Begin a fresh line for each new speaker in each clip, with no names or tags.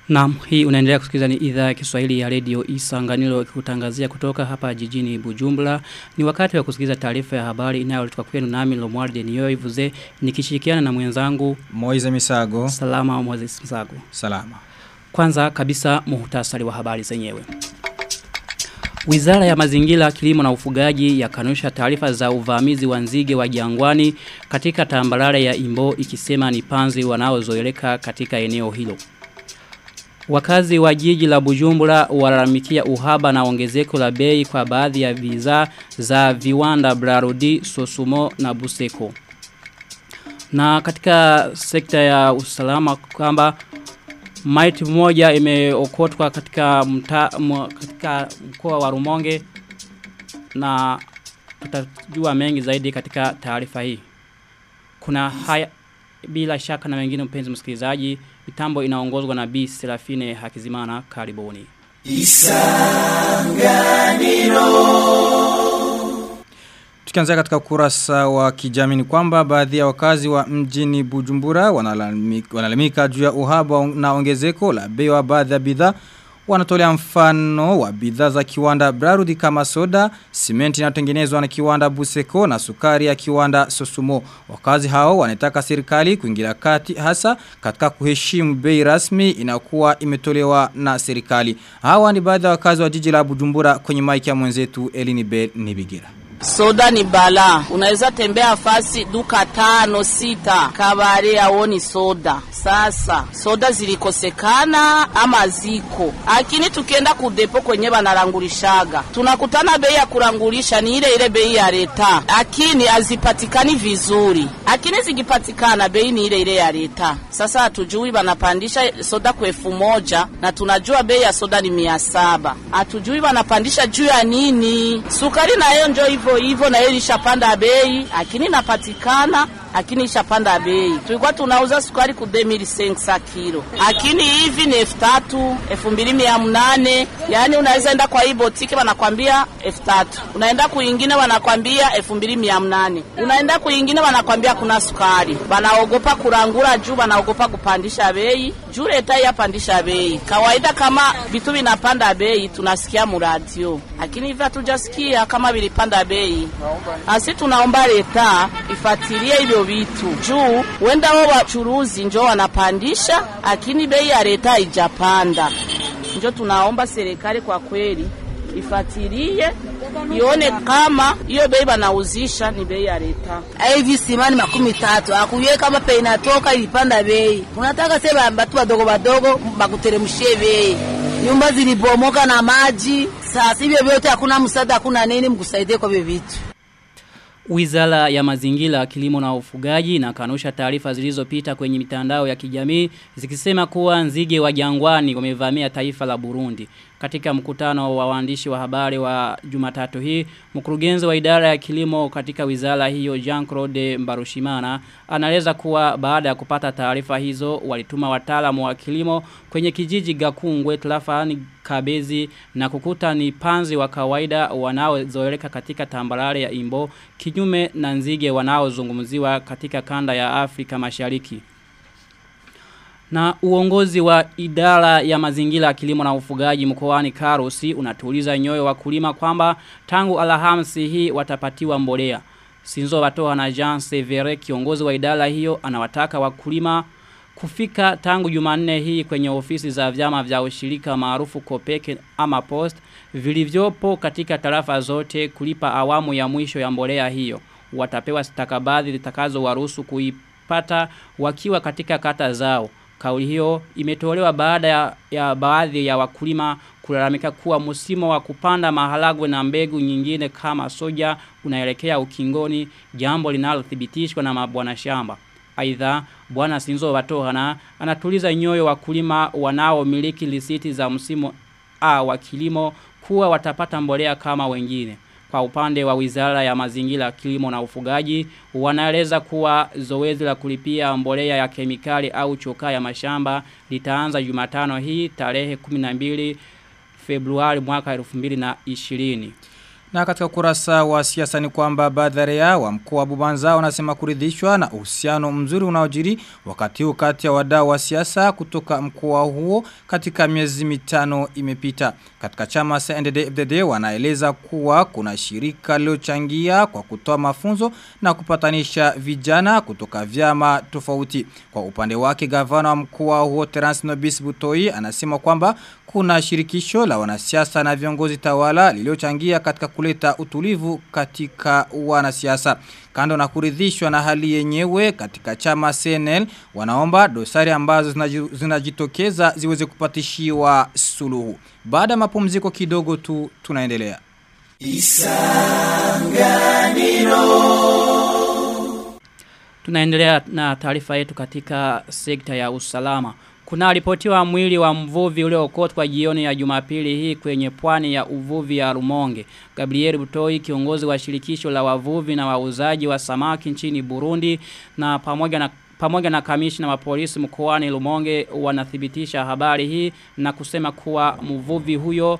Naam, hii unaendelea kusikiliza ni idhaa ya Kiswahili ya Radio Isanganiro kutangazia kutoka hapa jijini Bujumbura. Ni wakati wa kusikiliza taarifa ya habari inayoletwa kwenu nami Lomwarde Niyoivuze nikishirikiana na mwenzangu
Moize Misago.
Salama Moses Misago.
Salama.
Kwanza kabisa muhtasari wa habari zenyewe. Wizara ya mazingira, kilimo na ufugaji yakanusha taarifa za uvamizi wa nzige wa jangwani katika tambarare ya Imbo ikisema ni panzi wanaozoeleka katika eneo hilo. Wakazi wa jiji la Bujumbura walalamikia uhaba na ongezeko la bei kwa baadhi ya bidhaa za viwanda Brarodi, Sosumo na Buseko. Na katika sekta ya usalama kwamba maiti moja imeokotwa katika mta, mwa, katika mkoa wa Rumonge na tutajua mengi zaidi katika taarifa hii. Kuna haya bila shaka na wengine mpenzi msikilizaji mitambo inaongozwa na B Serafine Hakizimana karibuni
Isanganiro Tukianzia katika ukurasa wa kijamii ni kwamba baadhi ya wakazi wa mjini Bujumbura wanalamika, wanalamika juu ya uhaba na ongezeko la bei wa baadhi ya bidhaa wanatolea mfano wa bidhaa za kiwanda Brarudi kama soda, simenti inayotengenezwa na kiwanda Buseko na sukari ya kiwanda Sosumo. Wakazi hao wanataka serikali kuingilia kati hasa katika kuheshimu bei rasmi inakuwa imetolewa na serikali. Hawa ni baadhi ya wakazi wa jiji la Bujumbura kwenye maiki ya mwenzetu Elini Bell Nibigira.
Soda ni bala. Unaweza tembea fasi duka tano sita kabare aoni soda. Sasa soda zilikosekana ama ziko, lakini tukienda kudepo kwenye banarangulishaga tunakutana bei ya kurangulisha ni ile ile bei ya leta, lakini hazipatikani vizuri, lakini zikipatikana bei ni ile ile ya leta. Sasa hatujui banapandisha soda kwa elfu moja na tunajua bei ya soda ni mia saba. Hatujui banapandisha juu ya nini. Sukari nayo njo hivyo hivyo na yeye ilishapanda bei, lakini inapatikana lakini ishapanda bei. Tulikuwa tunauza sukari ku 2500 kilo, lakini hivi ni elfu tatu elfu mbili mia mnane Yani unaweza enda kwa hii botiki wanakwambia elfu tatu unaenda kuingine wanakwambia elfu mbili mia mnane unaenda kuingine wanakwambia kuna sukari. Banaogopa kurangura juu, banaogopa kupandisha bei juu leta yapandisha bei. Kawaida kama vitu vinapanda bei tunasikia muradio, lakini hivi hatujasikia kama vilipanda bei. Asi tunaomba leta ifatilie hivyo vitu juu wenda wao wachuruzi njo wanapandisha, lakini bei ya leta haijapanda. Njo tunaomba serikali kwa kweli ifatilie ione kama hiyo bei banauzisha ni bei ya leta.
Hivi simani makumi tatu akuye kama pe inatoka ilipanda bei, unataka sema batu badogo badogo bakuteremshie bei. Nyumba zilibomoka na maji, sasa hivyo vyote hakuna msaada, hakuna nini mkusaidie kwa hivyo vitu.
Wizara ya mazingira, kilimo na ufugaji na kanusha taarifa zilizopita kwenye mitandao ya kijamii zikisema kuwa nzige wa jangwani wamevamia taifa la Burundi. Katika mkutano wa waandishi wa habari wa Jumatatu hii, mkurugenzi wa idara ya kilimo katika wizara hiyo Jean-Claude Mbarushimana anaeleza kuwa baada ya kupata taarifa hizo walituma wataalamu wa kilimo kwenye kijiji Gakungwe Tlafani Kabezi na kukuta ni panzi wa kawaida wanaozoeleka katika tambarare ya Imbo kinyume na nzige wanaozungumziwa katika kanda ya Afrika Mashariki. Na uongozi wa idara ya mazingira kilimo na ufugaji mkoani Karusi unatuliza nyoyo wakulima kwamba tangu Alhamisi hii watapatiwa mbolea. Sinzo watoa na Jean Severe kiongozi wa idara hiyo anawataka wakulima kufika tangu Jumanne hii kwenye ofisi za vyama vya ushirika maarufu Kopeke ama Post vilivyopo katika tarafa zote kulipa awamu ya mwisho ya mbolea hiyo. Watapewa stakabadhi zitakazo waruhusu kuipata wakiwa katika kata zao. Kauli hiyo imetolewa baada ya, ya baadhi ya wakulima kulalamika kuwa msimu wa kupanda maharagwe na mbegu nyingine kama soja unaelekea ukingoni jambo linalothibitishwa na mabwana shamba. Aidha bwana Sinzo Watohana anatuliza nyoyo wakulima wanaomiliki lisiti za msimu A wa kilimo kuwa watapata mbolea kama wengine. Kwa upande wa wizara ya mazingira kilimo na ufugaji, wanaeleza kuwa zoezi la kulipia mbolea ya kemikali au chokaa ya mashamba litaanza jumatano hii tarehe 12 Februari mwaka 2020.
Na katika kurasa wa siasa ni kwamba baadhi ya wa mkoa wa Bubanza wanasema kuridhishwa na uhusiano mzuri unaojiri wakati huu kati ya wadau wa siasa kutoka mkoa huo katika miezi mitano imepita. Katika chama cha NDD-FDD wanaeleza kuwa kuna shirika lilochangia kwa kutoa mafunzo na kupatanisha vijana kutoka vyama tofauti. Kwa upande wake gavana wa mkoa huo Terence Nobis Butoi anasema kwamba kuna shirikisho la wanasiasa na viongozi tawala lililochangia katika kuleta utulivu katika wanasiasa. Kando na kuridhishwa na hali yenyewe katika chama CNL wanaomba dosari ambazo zinajitokeza ziweze kupatishiwa suluhu. Baada mapumziko kidogo tu tunaendelea. Isanganiro
Tunaendelea na taarifa yetu katika sekta ya usalama. Kuna ripotiwa mwili wa mvuvi uliookotwa jioni ya Jumapili hii kwenye pwani ya uvuvi ya Rumonge. Gabriel Butoi kiongozi wa shirikisho la wavuvi na wauzaji wa samaki nchini Burundi na pamoja na pamoja na kamishna wa polisi mkoani Rumonge wanathibitisha habari hii na kusema kuwa mvuvi huyo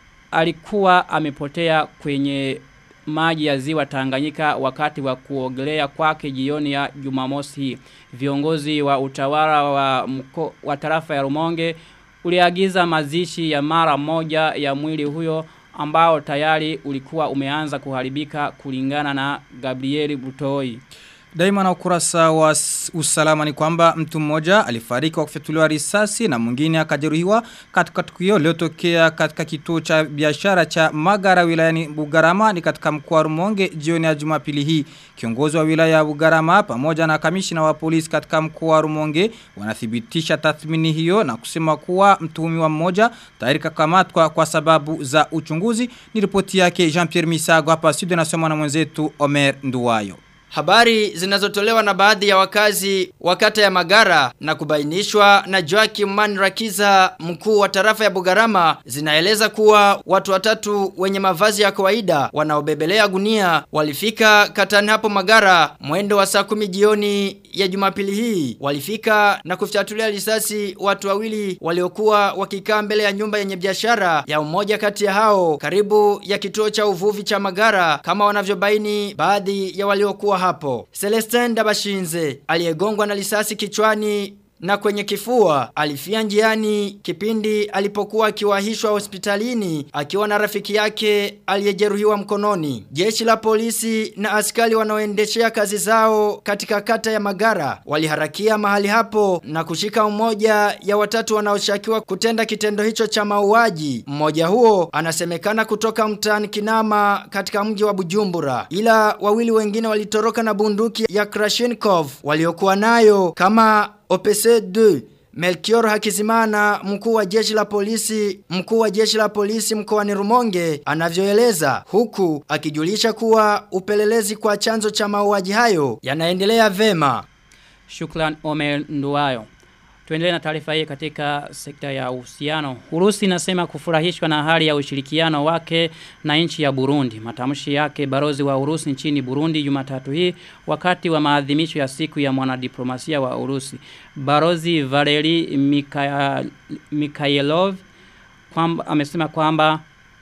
alikuwa amepotea kwenye maji ya ziwa Tanganyika wakati wa kuogelea kwake jioni ya Jumamosi hii. Viongozi wa utawala wa mko, wa tarafa ya Rumonge uliagiza mazishi ya mara moja ya mwili huyo ambao tayari ulikuwa umeanza kuharibika kulingana na Gabriel Butoi.
Daima na ukurasa wa usalama ni kwamba mtu mmoja alifariki kwa kufyatuliwa risasi na mwingine akajeruhiwa katika tukio lililotokea katika kituo cha biashara cha Magara wilayani Bugarama ni katika mkoa wa Rumonge jioni ya Jumapili hii. Kiongozi wa wilaya ya Bugarama pamoja na kamishina wa polisi katika mkoa wa Rumonge wanathibitisha tathmini hiyo na kusema kuwa mtuhumiwa mmoja tayari kakamatwa kwa sababu za uchunguzi. Ni ripoti yake Jean-Pierre Misago hapa studio nasoma na mwenzetu Omer Nduwayo.
Habari zinazotolewa na baadhi ya wakazi wa kata ya Magara na kubainishwa na Joakim Manrakiza mkuu wa tarafa ya Bugarama zinaeleza kuwa watu watatu wenye mavazi ya kawaida wanaobebelea gunia walifika katani hapo Magara mwendo wa saa kumi jioni ya Jumapili hii walifika na kufyatulia risasi watu wawili waliokuwa wakikaa mbele ya nyumba yenye biashara ya mmoja kati ya hao karibu ya kituo cha uvuvi cha Magara kama wanavyobaini baadhi ya waliokuwa hapo. Celestin Dabashinze aliyegongwa na risasi kichwani na kwenye kifua alifia njiani kipindi alipokuwa akiwahishwa hospitalini akiwa na rafiki yake aliyejeruhiwa mkononi. Jeshi la polisi na askari wanaoendeshea kazi zao katika kata ya Magara waliharakia mahali hapo na kushika mmoja ya watatu wanaoshakiwa kutenda kitendo hicho cha mauaji. Mmoja huo anasemekana kutoka mtaani Kinama katika mji wa Bujumbura. Ila wawili wengine walitoroka na bunduki ya Krashenkov waliokuwa nayo kama OPC2 Melchior Hakizimana mkuu wa jeshi la polisi mkuu wa jeshi la polisi mkoani Rumonge anavyoeleza huku akijulisha kuwa upelelezi kwa chanzo cha mauaji hayo yanaendelea vema.
Shukran Omer Nduwayo. Tuendelee na taarifa hii katika sekta ya uhusiano. Urusi inasema kufurahishwa na hali ya ushirikiano wake na nchi ya Burundi. Matamshi yake barozi wa Urusi nchini Burundi Jumatatu hii wakati wa maadhimisho ya siku ya mwanadiplomasia wa Urusi. Barozi Valeri Mikhail, Mikhailov kwamba amesema kwamba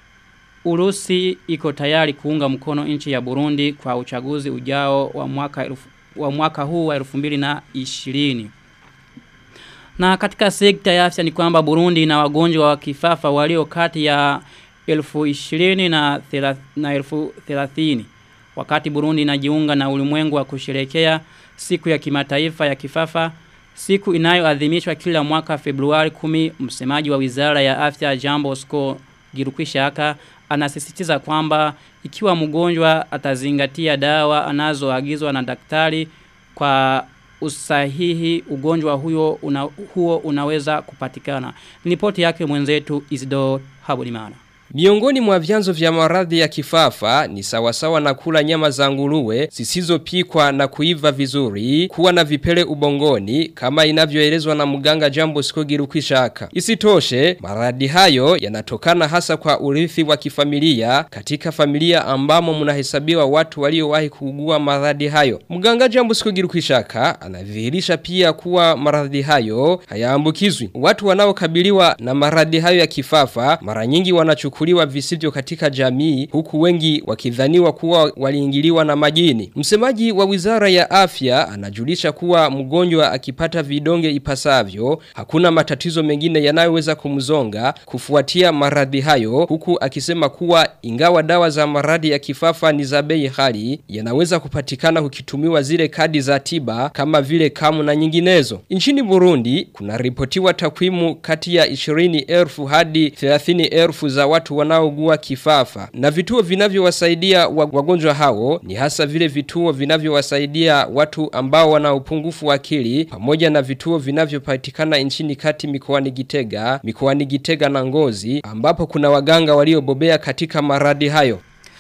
Urusi iko tayari kuunga mkono nchi ya Burundi kwa uchaguzi ujao wa mwaka elfu, wa mwaka huu wa 2020. Na katika sekta ya afya ni kwamba Burundi ina wagonjwa wa kifafa walio kati ya elfu ishirini na, na elfu thelathini. Wakati Burundi inajiunga na ulimwengu wa kusherekea siku ya kimataifa ya kifafa, siku inayoadhimishwa kila mwaka Februari 10, msemaji wa Wizara ya Afya Jambo Sko Girukwishaka anasisitiza kwamba ikiwa mgonjwa atazingatia dawa anazoagizwa na daktari kwa usahihi ugonjwa huyo una, huo unaweza kupatikana. Ripoti yake mwenzetu Isidore Habulimana.
Miongoni mwa vyanzo vya maradhi ya kifafa ni sawasawa na kula nyama za nguruwe zisizopikwa na kuiva vizuri, kuwa na vipele ubongoni kama inavyoelezwa na mganga Jambo Skogirukishaka. Isitoshe, maradhi hayo yanatokana hasa kwa urithi wa kifamilia katika familia ambamo mnahesabiwa watu waliowahi kuugua maradhi hayo. Mganga Jambo Skogirukishaka anadhihirisha pia kuwa maradhi hayo hayaambukizwi. Watu wanaokabiliwa na maradhi hayo ya kifafa mara nyingi wanachukua kuchukuliwa visivyo katika jamii huku wengi wakidhaniwa kuwa waliingiliwa na majini. Msemaji wa Wizara ya Afya anajulisha kuwa mgonjwa akipata vidonge ipasavyo hakuna matatizo mengine yanayoweza kumzonga kufuatia maradhi hayo huku akisema kuwa ingawa dawa za maradhi ya kifafa ni za bei ghali yanaweza kupatikana ukitumiwa zile kadi za tiba kama vile kamu na nyinginezo. Nchini Burundi kuna ripotiwa takwimu kati ya 20,000 hadi 30,000 za watu wanaougua kifafa na vituo vinavyowasaidia wagonjwa hao ni hasa vile vituo vinavyowasaidia watu ambao wana upungufu wa akili pamoja na vituo vinavyopatikana nchini kati mikoani Gitega, mikoani Gitega na Ngozi ambapo kuna waganga waliobobea katika maradi hayo.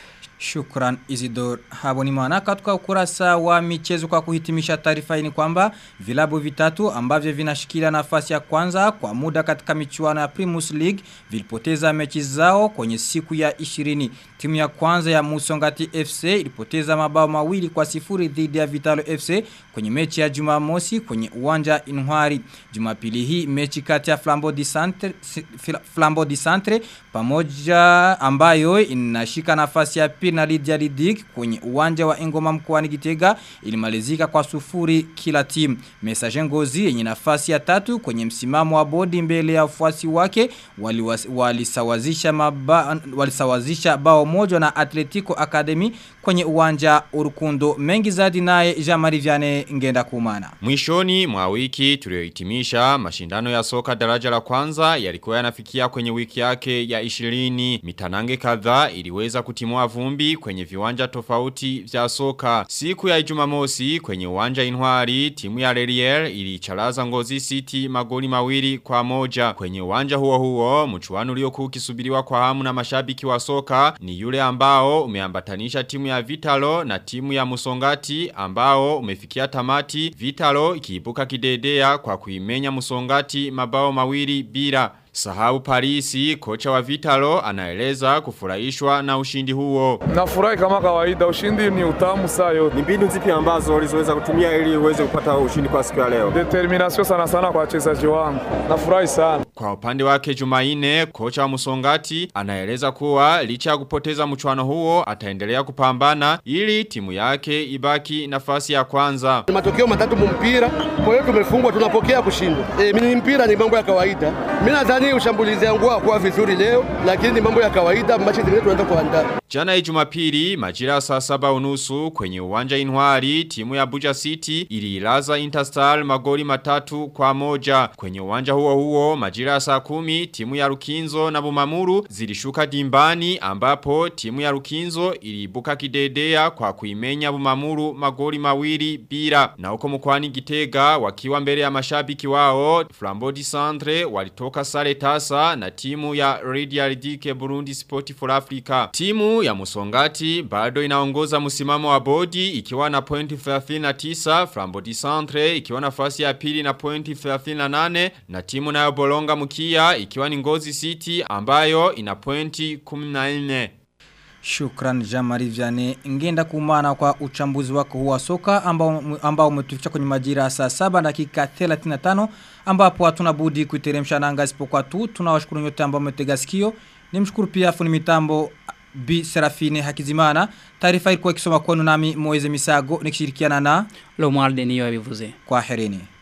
Shukran Isidor Habonimana katika ukurasa wa michezo kwa kuhitimisha taarifa hii ni kwamba vilabu vitatu ambavyo vinashikilia nafasi ya kwanza kwa muda katika michuano ya Primus League vilipoteza mechi zao kwenye siku ya 20. Timu ya kwanza ya Musongati FC ilipoteza mabao mawili kwa sifuri dhidi ya Vitalo FC kwenye mechi ya Jumamosi kwenye uwanja Inwari. Jumapili hii mechi kati ya Flambeau di Centre Flambeau di Centre pamoja ambayo inashika nafasi ya pili na Lydia Lidik kwenye uwanja wa Engoma mkoani Gitega ilimalizika kwa sufuri kila timu. Message Ngozi yenye nafasi ya tatu kwenye msimamo wa bodi mbele ya wafuasi wake walisawazisha wali maba, walisawazisha bao moja na Atletico Academy kwenye uwanja Urukundo. Mengi zaidi naye Jean-Marie Vianney ngenda kumana.
Mwishoni mwa wiki tuliohitimisha mashindano ya soka daraja la kwanza yalikuwa yanafikia kwenye wiki yake ya 20. Mitanange kadhaa iliweza kutimua vumbi kwenye viwanja tofauti vya soka. Siku ya Ijumamosi kwenye uwanja Inwari timu ya Lerier ilicharaza Ngozi City magoli mawili kwa moja. Kwenye uwanja huo huo mchuano uliokuwa ukisubiriwa kwa hamu na mashabiki wa soka ni yule ambao umeambatanisha timu ya Vitalo na timu ya Musongati ambao umefikia tamati Vitalo ikiibuka kidedea kwa kuimenya Musongati mabao mawili bila Sahau Parisi, kocha wa Vitalo, anaeleza kufurahishwa na ushindi huo.
Nafurahi kama kawaida, ushindi ni utamu saa yote.
Ni mbinu zipi ambazo ulizoweza kutumia ili uweze kupata ushindi kwa siku ya leo?
Determination sana sana kwa wachezaji wangu. Nafurahi sana.
Kwa upande wake Jumaine, kocha wa Musongati, anaeleza kuwa licha ya kupoteza mchuano huo, ataendelea kupambana ili timu yake ibaki nafasi ya kwanza.
Ni matokeo matatu mpira, kwa hiyo tumefungwa tunapokea kushindwa. E, mimi mpira ni mambo ya kawaida. Mimi nadhani ushambulizi yangu hakuwa vizuri leo, lakini mambo ya kawaida, machi zingine tunaenda kuandaa.
Jana Jumapili majira saa saba unusu kwenye uwanja Inwari timu ya Buja City ililaza Interstar magoli matatu kwa moja. Kwenye uwanja huo huo majira saa kumi timu ya Rukinzo na Bumamuru zilishuka dimbani ambapo timu ya Rukinzo iliibuka kidedea kwa kuimenya Bumamuru magoli mawili bila. Na huko mkwani Gitega wakiwa mbele ya mashabiki wao Flambeau di Centre walitoka sare tasa na timu ya Radial Dike Burundi Sport for Africa. Timu ya Musongati bado inaongoza msimamo wa bodi ikiwa na pointi 39, Flambeau di Centre ikiwa nafasi ya pili na pointi 38 na timu nayo Bolonga Mukia ikiwa ni Ngozi City ambayo ina pointi 14.
Shukran Jamari Vianney ngenda kumana kwa uchambuzi wako huwa soka ambao ambao umetufikisha kwenye majira saa 7 dakika 35 ambapo hatuna budi kuiteremsha nanga isipokuwa tu tunawashukuru nyote ambao mmetega sikio nimshukuru pia fundi mitambo Bi Serafine Hakizimana taarifa ilikuwa ikisoma kwenu nami Moeze Misago nikishirikiana na
Lomwarde niyo yabivuze
kwa herini